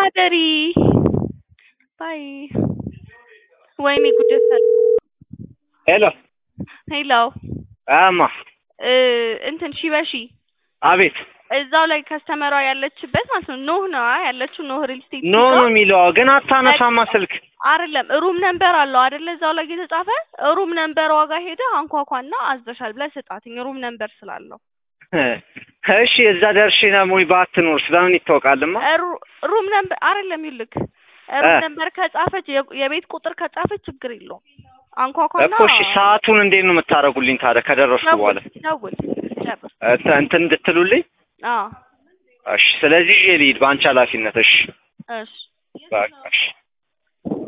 ታደሪ ባይ ወይኔ ጉድ ፈላ። ሄሎ ሄሎ አማ እ እንትን ሺ በሺ አቤት እዛው ላይ ከስተመሯ ያለችበት ማለት ነው ኖህ ነው ያለችው ኖህ ሪል ስቴት ኖ ነው የሚለው ግን አታነሳማ ስልክ አይደለም ሩም ነምበር አለው አይደለ እዛው ላይ የተጻፈ ሩም ነምበር ዋጋ ሄደ አንኳኳና አዘሻል ብለህ ስጣትኝ ሩም ነምበር ስላለው እሺ እዛ ደርሼ ነው ወይ ባትኖርስ በምን ይታወቃልማ ሩ- ሩም ነምበር አይደለም ይልክ ሩም እ። ነምበር ከጻፈች የ- የቤት ቁጥር ከጻፈች ችግር የለውም አንኳኳና እኮ እሺ ሰዓቱን እንዴት ነው የምታደርጉልኝ ታዲያ ከደረስኩ በኋላ ደውል ደውል ጨርስ እንትን እንትን እንድትሉልኝ አዎ እሺ ስለዚህ ይዤ ልሂድ በአንቺ ኃላፊነት እሺ እሺ በቃ እሺ